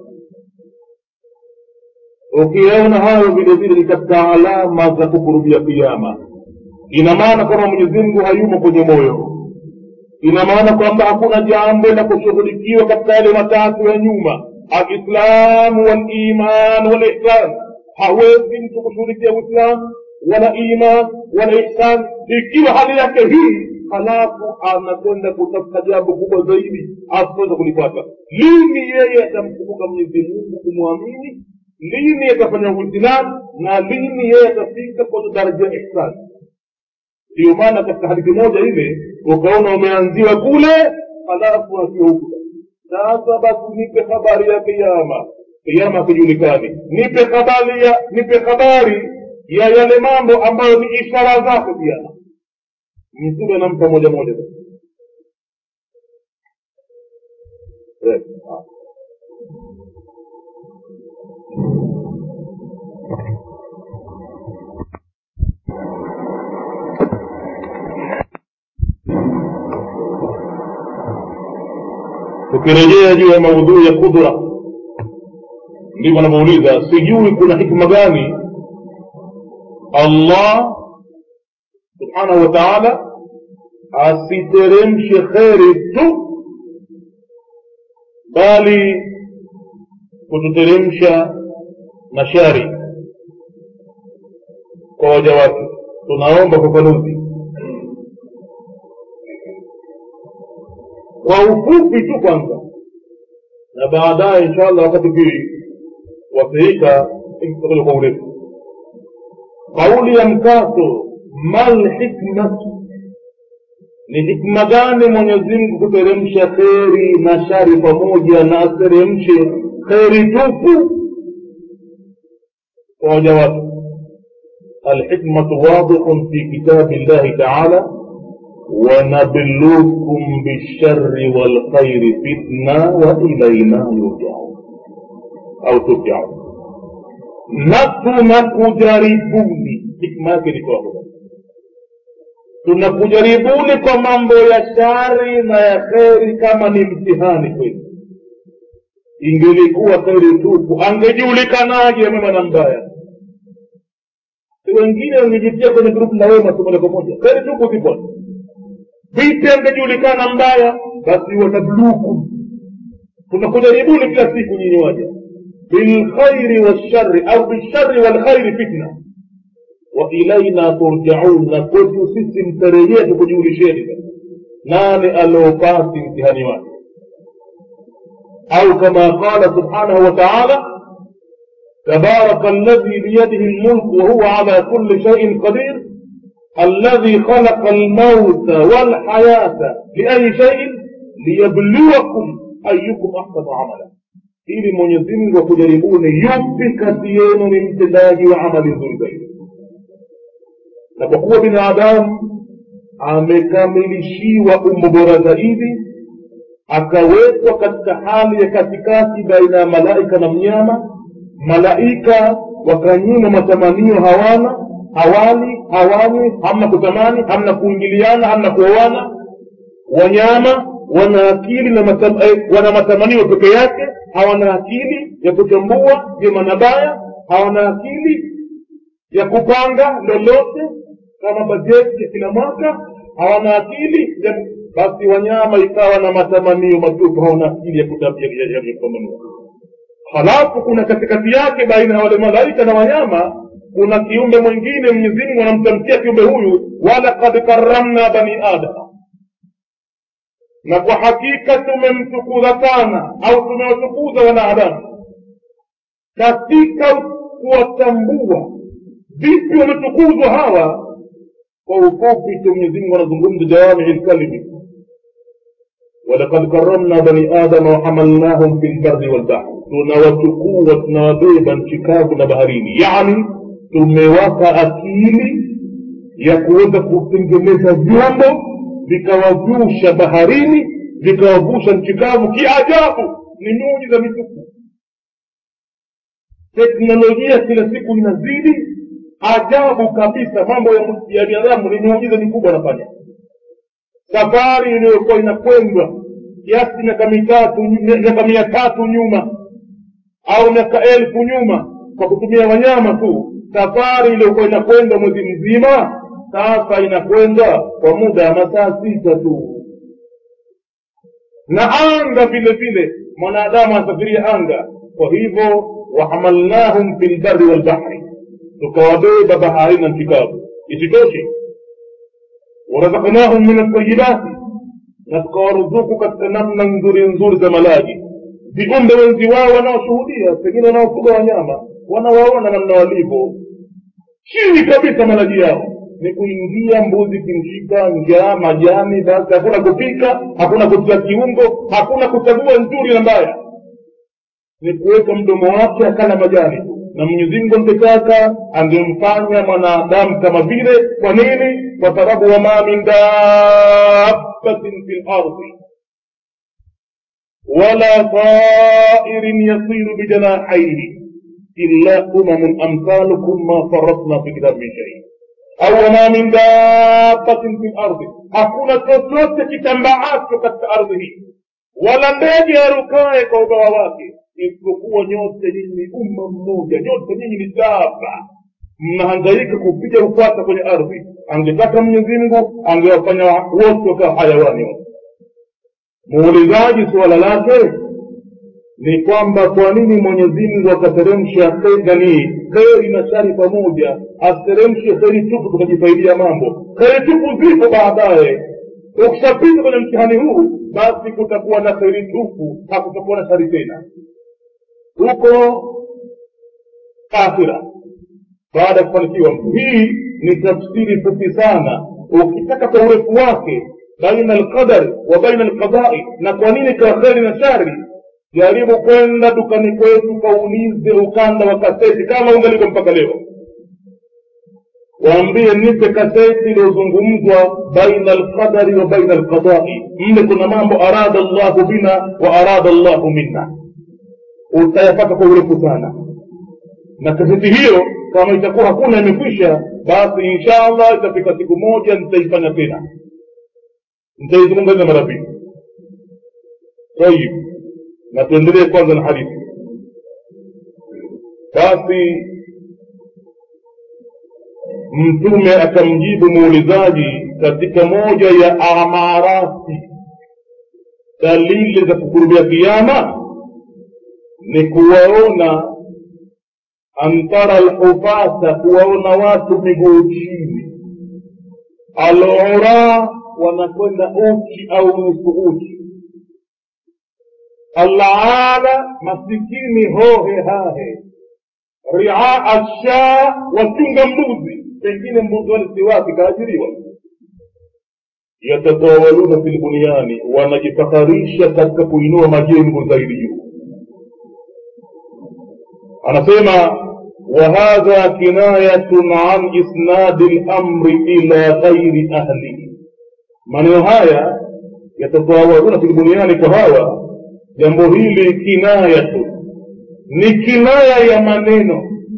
ukiyaona hayo vile vile ni katika alama za kukurubia kiama ina maana kwamba mwenyezi mungu hayumo kwenye moyo ina maana kwamba hakuna jambo la kushughulikiwa katika yale matatu ya nyuma alislamu waliman walihsan hawezi mtu kushughulikia uislamu wala iman wala ihsan ikiwa hali yake hii halafu anakwenda kutafuta jambo kubwa zaidi asitaweza kulipata lini yeye atamkumbuka mwenyezi mungu kumwamini lini atafanya uislamu na lini yeye atafika kwenye daraja ya ihsani ndiyo maana katika hadithi moja ile ukaona umeanziwa kule halafu akiwa huku sasa basi nipe habari ya kiama kiama akijulikani nipe habari ya nipe habari ya yale mambo ambayo ni ishara zake kiama mtume anampa moja moja tukirejea juu ya maudhui ya kudra ndivyo anavyouliza sijui kuna hikma gani allah subhanahu wa taala asiteremshe kheri tu bali kututeremsha na shari kwa waja wake tunaomba fafanuzi kwa ufupi tu kwanza na baadaye insha allah wakati kiwasiika tutakuja kwa urefu kauli ya mkato mal hikmatu ni hikma gani mwenyezi mungu kuteremsha kheri na shari pamoja na ateremshe kheri tupu kwa waja wake الحكمة واضح في كتاب الله تعالى ونبلوكم بالشر والخير فتنة وإلينا يرجعون أو ترجعون نتو نكجربوني حكمة كده tunakujaribuni kwa mambo ya shari na ya kheri kama ni mtihani kwenu ingelikuwa kheri tupu angejulikanaje mwema na mbaya wengine wangejitia kwenye grupu la wema tu moja kwa moja kheri tupu zipo vipi angejulikana mbaya basi wanabluku tunakujaribuni kila siku nyinyi waja bilkhairi walshari au bilshari walkhairi fitna wa ilaina turjaun na kwetu sisi mtarejea tukujulisheni nani aliopasi mtihani wake au kama qala subhanahu wa taala تبارك الذي بيده الملك وهو على كل شيء قدير الذي خلق الموت والحياة لأي شيء ليبلوكم أيكم أحسن عملا ili mwenyezi mungu akujaribuni yupi kati yenu ni mtendaji wa amali nzuri zaidi na kwa kuwa binadamu amekamilishiwa umbo bora zaidi akawekwa katika hali ya katikati baina ya malaika na mnyama malaika wakanyimwa matamanio hawana hawali hawanywi hamna kutamani hamna kuingiliana hamna kuoana wanyama wana akili na matam, eh, wana matamanio peke yake hawana akili ya kuchambua jema na baya hawana akili ya kupanga lolote kama bajeti ya kila mwaka hawana akili ya basi wanyama ikawa na matamanio matupu hawana akili ya kupambanua halafu kuna katikati yake baina ya wale malaika na wanyama kuna kiumbe mwingine mwenyezimungu anamtamkia kiumbe huyu walakad karamna bani adama na kwa hakika tumemtukuza sana au tumewatukuza wanadamu katika kuwatambua vipi wametukuzwa hawa kwa ufupi tu mwenyezimungu anazungumza jawamii lkalimi walakad karamna bani adama wahamalnahum fi lbari walbahri tunawatukua tunawabeba nchi kavu na baharini yani tumewapa akili ya kuweza kutengeneza vyombo vikawavusha baharini vikawavusha nchi kavu kiajabu ni miujiza mitupu teknolojia kila siku inazidi ajabu kabisa mambo ya binadamu ni miujiza mikubwa anafanya safari iliyokuwa inakwendwa kiasi miaka mitatu miaka mia tatu nyuma au miaka elfu nyuma kwa kutumia wanyama tu safari iliyokuwa inakwenda mwezi mzima sasa inakwenda kwa muda wa masaa sita tu na anga vile vile mwanadamu anasafiria anga kwa hivyo wahamalnahum fi lbari walbahri tukawabeba baharini na nchi kavu isitoshe warazaknahum min altayibati na tukawaruzuku katika namna nzuri nzuri za malaji viumbe wenzi wao wanaoshuhudia pengine wanaofuga wanyama wanawaona namna walivyo chini kabisa malaji yao ni kuingia mbuzi kimshika njaa majani basi hakuna kupika hakuna kutia kiungo hakuna kuchagua nzuri na mbaya ni kuweka mdomo wake akala majani na mwenyezimngu angetaka angemfanya mwanadamu kama vile kwa nini kwa sababu wama min dabbatin fi lardi wala tairin yasiru bijanahaihi illa umamun amsalukum ma faratna fi kitabi min shai au wama min dabbatin fi lardi hakuna chochote kitambaacho katika ardhi hii wala ndege arukaye kwa ubawa wake isipokuwa nyote nyinyi ni umma mmoja nyote nyinyi ni daba mnahangaika kupiga ukwata kwenye ardhi angetaka mwenyezi mungu angewafanya wote wakawa hayawani wote muulizaji suala lake ni kwamba kwa nini mwenyezi mungu akateremsha nani kheri na shari pamoja asiteremshe kheri tupu tukajifaidia mambo kheri tupu zipo baadaye ukishapita kwenye mtihani huu basi kutakuwa na kheri tupu hakutakuwa na shari tena huko akhira baada ya kufanikiwa mtu hii ni tafsiri fupi sana ukitaka kwa urefu wake baina alqadari wa baina alqadai na kwa nini kwa kheri na shari jaribu kwenda dukani kwetu kaulize ukanda wa kaseti kama ungaliko mpaka leo waambie nipe kaseti iliyozungumzwa baina alqadari wa baina alqadai mle kuna mambo arada llahu bina wa arada llahu minna utayapata kwa urefu sana na kaseti hiyo kama itakuwa hakuna imekwisha basi insha allah itafika siku moja nitaifanya tena nitaizungumza mara pili tayib na tuendelee kwanza na hadithi basi mtume akamjibu muulizaji katika moja ya amarati dalili za kukurubia kiama ni kuwaona antara lhufata kuwaona watu miguu chini alura wanakwenda uchi au nusu uchi alana masikini hohe hahe riaa shaa wachunga mbuzi pengine mbuzi wale si wake kaajiriwa yatatawaluna fi lbunyani wanajifakharisha katika kuinua majengo zaidi juu anasema وهذا كناية عن إسناد الأمر إلى غير أهله maneno haya yatatawaruna fi lbunyani kwa hawa jambo hili kinayatu ni kinaya ya maneno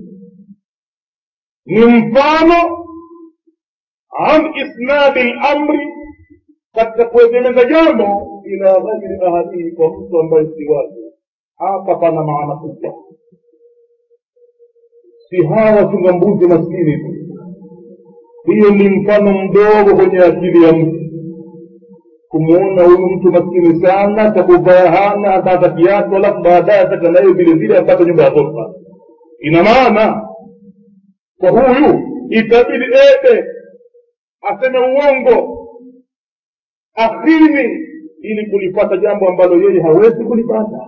ni mfano an isnadi lamri katika kuegemeza jambo ila ghairi ahadihi kwa mtu ambaye si wake hapa pana maana kubwa si hawa wachunga mbuzi maskini tu hiyo ni mfano mdogo kwenye akili ya mtu kumwona huyu mtu maskini sana takuvaa hana hata hata kiatu alafu baadaye ataka naye vile vile apate nyumba ya ghorofa ina maana kwa huyu itabidi ede aseme uongo akhini ili kulipata jambo ambalo yeye hawezi kulipata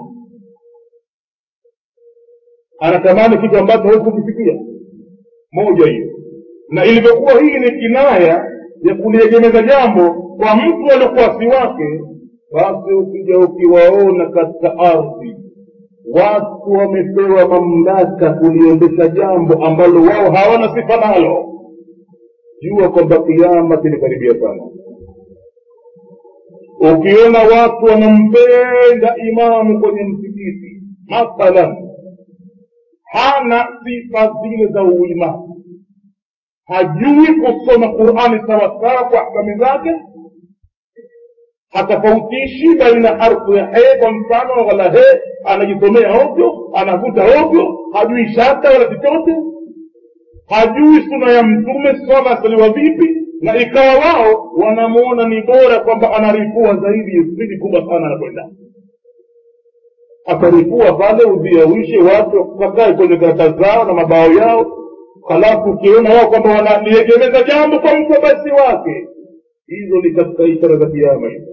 anatamani kitu ambacho hawezi kukifikia moja hiyo na ilivyokuwa hii ni kinaya ya kuliegemeza jambo kwa mtu aliokuwa si wake basi ukija ukiwaona katika ardhi watu wamepewa mamlaka kuliendesha jambo ambalo wao hawana sifa nalo jua kwamba kiama kilikaribia sana ukiona watu wanampenda imamu kwenye msikiti mathalan hana sifa zile za uimamu hajui kusoma qurani sawasawa kwa ahkami zake hatofautishi baina harfu ya he kwa mfano wala he anajisomea ovyo anavuta ovyo hajui shata wala chochote hajui suna ya mtume swala asaliwa vipi na ikawa wao wanamuona ni bora kwamba anaripua zaidi spidi kubwa sana anakwenda ataripua pale udhiawishe watu wakae kwenye karatasi zao na mabao yao halafu ukiona wao kwamba wanaliegemeza jambo kwa mtu basi wake hizo ni katika ishara za kiama hizo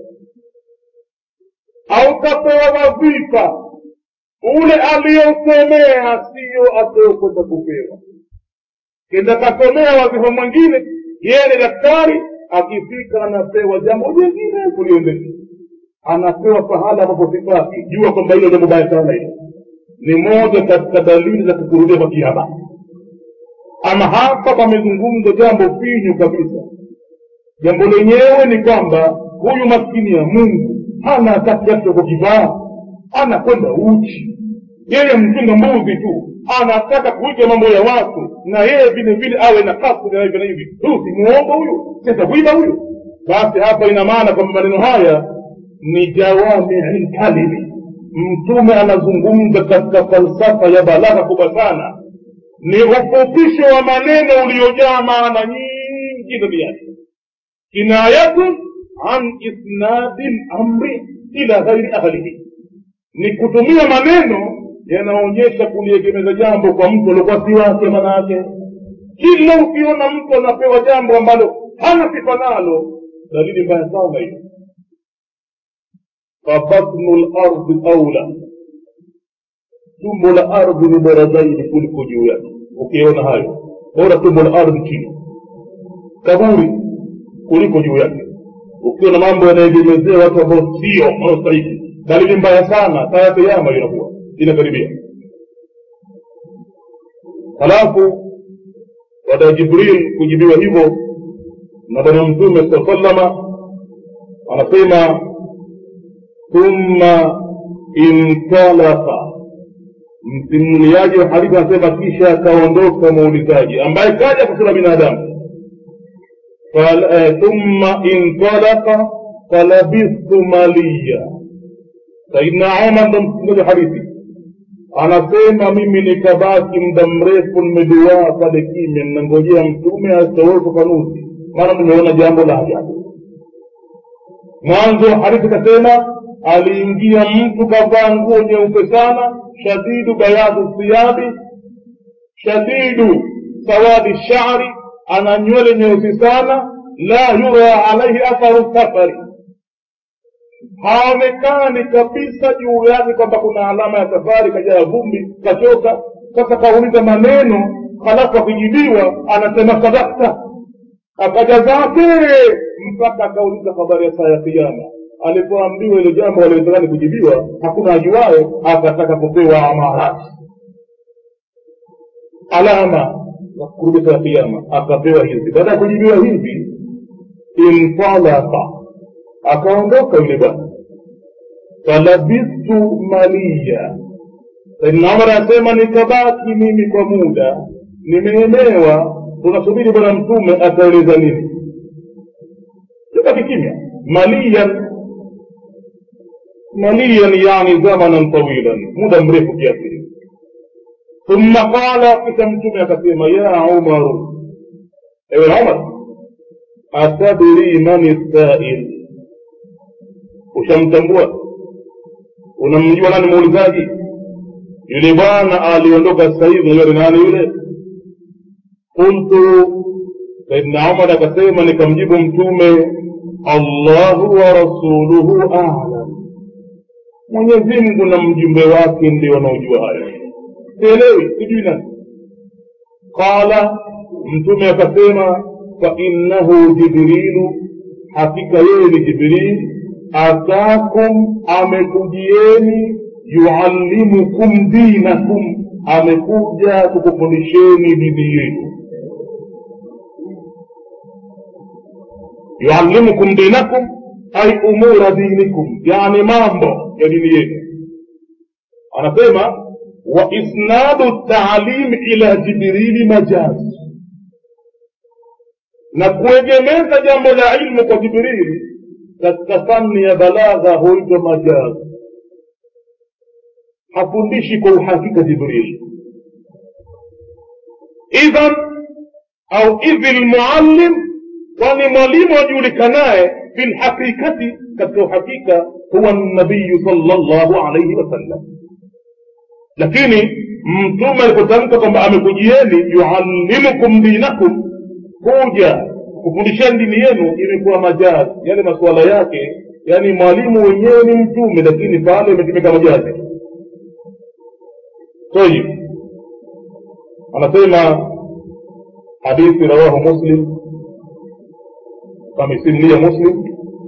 au kapewa wadhifa ule aliyousomea siyo atayokwenda kupewa kenda kasomea wadhifa mwingine yeye ni daktari akifika anapewa jambo jingine kuliendesha anapewa pahala ambapo sipaki jua kwamba hilo jambo baya sana hilo ni moja katika dalili za kukurudia kwa kiama ama hapa pamezungumzwa jambo finyu kabisa jambo lenyewe ni kwamba huyu maskini ya mungu hana hata kiasi cha kukivaa anakwenda uchi yeye mchunga mbuzi tu anataka kuiga mambo ya watu na yeye vile vile awe na kasri na hivi na hivi huyu si muongo huyu sitakuiba huyu basi hapa ina maana kwamba maneno haya ni jawamii lkalimi mtume anazungumza katika falsafa ya balagha kubwa sana ni ufupisho wa maneno uliojaa maana nyingi ndani yake kinayatun an isnadi lamri ila ghairi ahlihi ni kutumia maneno yanaonyesha kuliegemeza jambo kwa mtu aliokuwa si wake manake kila ukiona mtu anapewa jambo ambalo hana sifa nalo dalili mbaya sana hiyo fabatnu lardi aula tumbo la ardhi ni bora zaidi kuliko juu yake ukiona hayo bora tumbo la ardhi chini kaburi kuliko juu yake ukiona mambo yanaegemezea watu ambao sio wanaostahiki dalili mbaya sana saa ya kiama inakuwa inakaribia halafu baada ya jibril kujibiwa hivyo na bwana mtume saa salama anasema thumma intalaka msimuliaji wa hadithi anasema kisha akaondoka muulizaji ambaye kaja kwa sura binadamu Fal- eh, thumma intalaka falabithtu maliya saidna umar ndo msimuliaji wa hadithi anasema mimi nikabaki muda mrefu nimeduaa pale kimya ninangojea mtume asitoe ufafanuzi maana nimeona jambo la ajabu mwanzo wa hadithi kasema aliingia mtu kavaa nguo nyeupe sana shadidu bayadhu thiyabi shadidu sawadi shari ana nywele nyeusi sana la yura alaihi atharu safari haonekani kabisa juu yake kwamba kuna alama ya safari kajaa vumbi kachoka sasa kauliza maneno halafu akijibiwa anasema sadakta akaja zake mpaka akauliza habari ya saa ya kiama alipoambiwa ile jambo aliwezekani kujibiwa hakuna ajuaye akataka kupewa amarati alama za kurudi saa ya kiama akapewa hizi baada ya kujibiwa hivi intalaka akaondoka yule bwana falabistu maliya saidna umar anasema nikabaki mimi kwa muda nimeelewa tunasubiri bwana mtume ataeleza nini tubaki kimya maliyan maliyan yani zamanan tawilan muda mrefu kiasi thumma qala kisha mtume akasema ya umaru ewe umar atadri man sail ushamtambua unamjua nani muulizaji yule bwana aliondoka sasa hivi unajua ni nani yule qultu saidna umar akasema nikamjibu mtume allahu wa rasuluhu alam mwenyezi mungu na mjumbe wake ndio wanaojua hayo sielewi sijui nani qala mtume akasema fainnahu jibrilu hakika yeye ni jibril atakum amekujieni yuallimukum dinakum amekuja kukufundisheni dini yenu yuallimukum dinakum ay umura dinikum yani mambo ya dini yenu anasema wa isnadu taalim ila jibrili majazi na kuegemeza jambo la ilmu kwa jibrili katika fani ya balagha huitwa majazi hafundishi kwa uhakika jibrili idhan au idhi lmuallim kwani mwalimu ajulikanaye bilhaqiqati katika uhakika huwa nabiyu salllahu alaihi wasallam lakini mtume alipotamka kwamba amekujieni yuallimukum dinakum kuja kufundisheni dini yenu imekuwa majazi yale masuala yake yani mwalimu wenyewe ni mtume lakini pale imetumika majazi tayib anasema hadithi rawahu muslim amesimulia muslim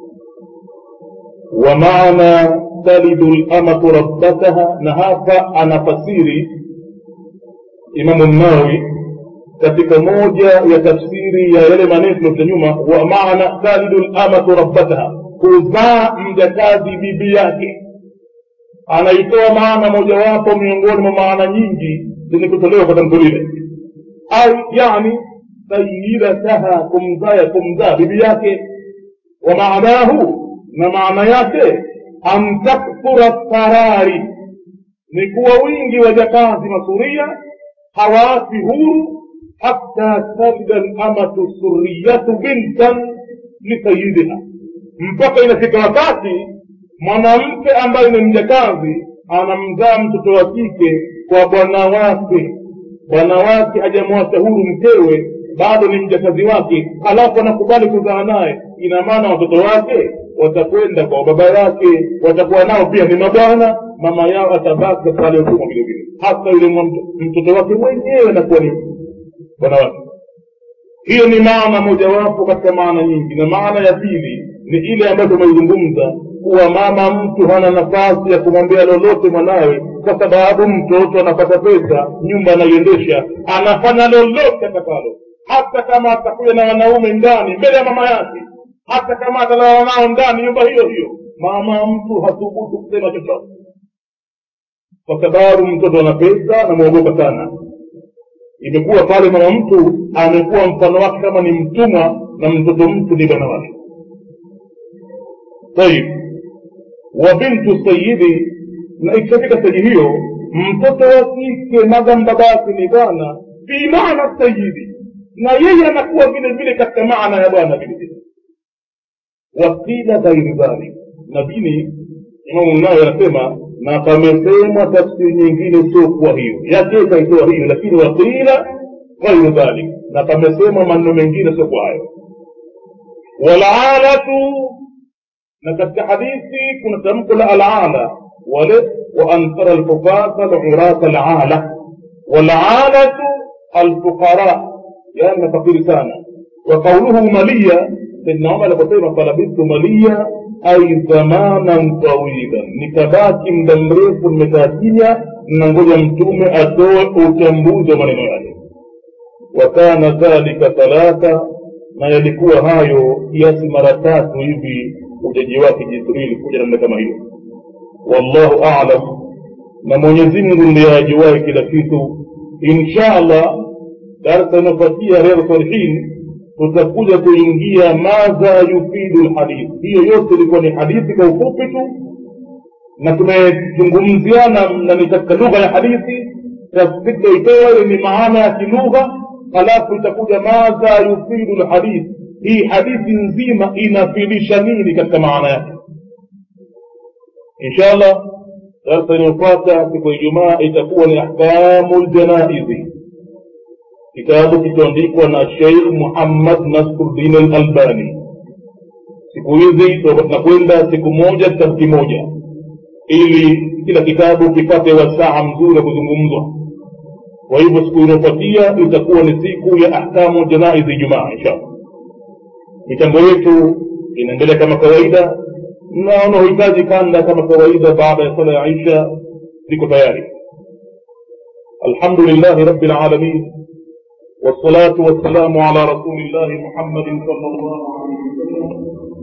ومعنى تلد الأمة ربتها نهافا أنا فسيري إمام النووي katika moja ya tafsiri ya yale maneno tuliokuja nyuma wa maana talidu lamatu rabbataha kuzaa mjakazi bibi yake anaitoa maana mojawapo miongoni mwa maana nyingi zenye kutolewa kwa tamko lile ai yani sayidataha kumzaa kumzaa bibi yake wa maanahu na maana yake an takthura sarari ni kuwa wingi wa jakazi masuria hawaasi huru حتى تلد الأمة السرية بنتا لسيدها mpaka inafika wakati mwanamke ambaye ni mjakazi anamzaa mtoto wa kike kwa bwana wake bwana wake hajamwacha huru mkewe bado ni mjakazi wake halafu anakubali kuzaa naye ina maana watoto wake watakwenda kwa baba yake watakuwa nao pia ni mabwana mama yao atabaki katika hali ya utumwa vile vile hata yule mtoto wake mwenyewe anakuwa ni bwana wake hiyo ni maana mojawapo katika maana nyingi na maana ya pili ni ile ambayo tumeizungumza kuwa mama mtu hana nafasi ya kumwambia lolote mwanawe kwa sababu mtoto anapata pesa nyumba anaiendesha anafanya lolote atakalo hata kama atakuja na wanaume ndani mbele ya mama yake hata kama atalala nao ndani nyumba hiyo hiyo mama mtu hathubutu kusema chochote kwa sababu mtoto ana pesa namwogopa sana imekuwa pale mama mtu amekuwa mfano wake kama ni mtumwa na mtoto mtu ni bwana wake tayib wa bintu sayidi na ikishafika steji hiyo mtoto wa kike madam babake ni bwana fi maana sayidi na yeye anakuwa vile vile katika maana ya bwana vile vile wakila ghairi dhalik lakini imamu nayo anasema na pamesemwa tafsiri nyingine sio kuwa hiyo yake ikaitoa hiyo lakini wakila ghairu dhalik na pamesemwa maneno mengine sio kwa hayo walalatu na katika hadithi kuna tamko la alala wale wa antara alhufata alurata alala walalatu alfuqara yani mafakiri sana wa qauluhu maliya saidna umar aliposema falabistu maliya ai zamanan tawilan nikabaki muda mrefu nimekaa kimya nangoja mtume atoe uchambuzi wa maneno yake wakana dhalika thalatha na yalikuwa hayo kiasi mara tatu hivi ujaji wake jibrili kuja namna kama hiyo wallahu alam na mwenyezi mungu ndiye ajuwae kila kitu insha allah darsa inayofuatia riyadh salihin tutakuja kuingia madha yufidu lhadithi hiyo yote ilikuwa ni hadithi kwa ufupi tu na tumezungumziana na ni katika lugha ya hadithi tafsiri itoa ile ni maana ya kilugha halafu itakuja madha yufidu lhadithi hii hadithi nzima inafidisha nini katika maana yake insha allah darsa inayofuata siku ya ijumaa itakuwa ni ahkamu ljanaizi kitabu kilichoandikwa na sheikh muhammad nasruddin alalbani siku hizi tunakwenda siku moja kitabu kimoja ili kila kitabu kipate wasaa mzuri wa kuzungumzwa kwa hivyo siku inayofuatia itakuwa ni siku ya ahkamu janaizi ijumaa inshallah michango yetu inaendelea kama kawaida na wanaohitaji kanda kama kawaida baada ya sala ya isha ziko tayari alhamdulillahi rabbil alamin والصلاة والسلام على رسول الله محمد صلى الله عليه وسلم